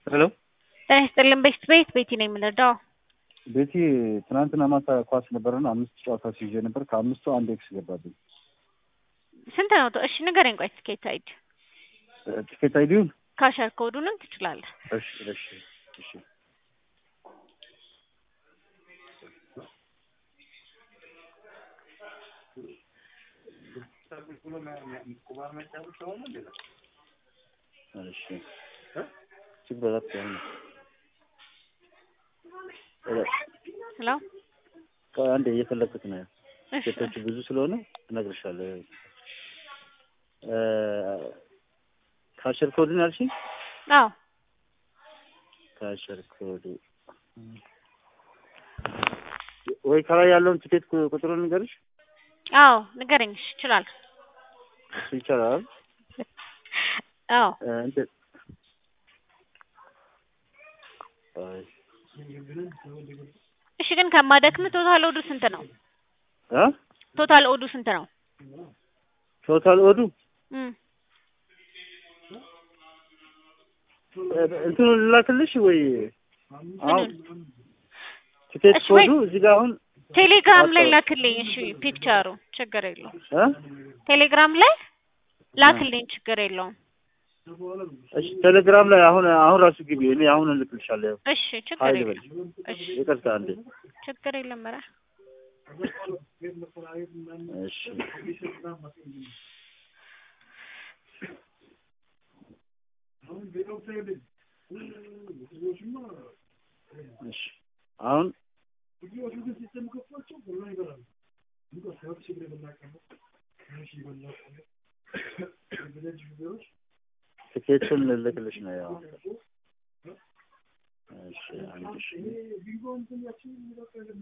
ሄሎ ጤና ይስጥልን ቤት ቤት ቤቲ ነኝ የምንረዳው። ቤቲ ትናንትና ማታ ኳስ ነበረና አምስት ጨዋታ ሲይዤ ነበር። ከአምስቱ አንድ ኤክስ ገባብኝ። ስንት ነው? እሺ ንገረኝ። ቆይ ትኬት አይዲ ቲኬት አይዲውን ካሸር ኮዱንም ትችላለህ። እሺ እሺ እሺ እሺ እጅግ በጣም ጥሩ ነው። ሄሎ አንዴ እየፈለግኩት ነው። እሺ ሴቶቹ ብዙ ስለሆነ እነግርሻለሁ። ካሸር ኮድን ያልሽኝ? አዎ ካሸር ኮድ ወይ ከላይ ያለውን ቲኬት ቁ- ቁጥሩን ንገርሽ። አዎ ንገረኝ። እሺ እችላለሁ። እሱ ይቻላል። አዎ እ እንትን አይ እሺ ግን ከማደክም ቶታል ኦዱ ስንት ነው? እ ቶታል ኦዱ ስንት ነው? ቶታል ኦዱ እም እ እንትኑን ልላክልሽ ወይ አሁን ምኑን? ቲኬት እሺ ወይ- ኮዱ እዚህ ጋር አሁን ቴሌግራም ላይ አዎ። ላክልኝ። እሺ ፒክቸሩ ችግር የለውም። እ ቴሌግራም ላይ ላክልኝ፣ ችግር የለውም። እሺ ቴሌግራም ላይ አሁን አሁን ራሱ ግቢ። እኔ አሁን እልክልሻለሁ። እሺ ችግር ሀይል የለም። በል እሺ ይቅርታ አንዴ። ችግር የለም። ኧረ እሺ እሺ አሁን ትኬቱን ልልክልሽ ነው ያው እሺ አንድ ሺህ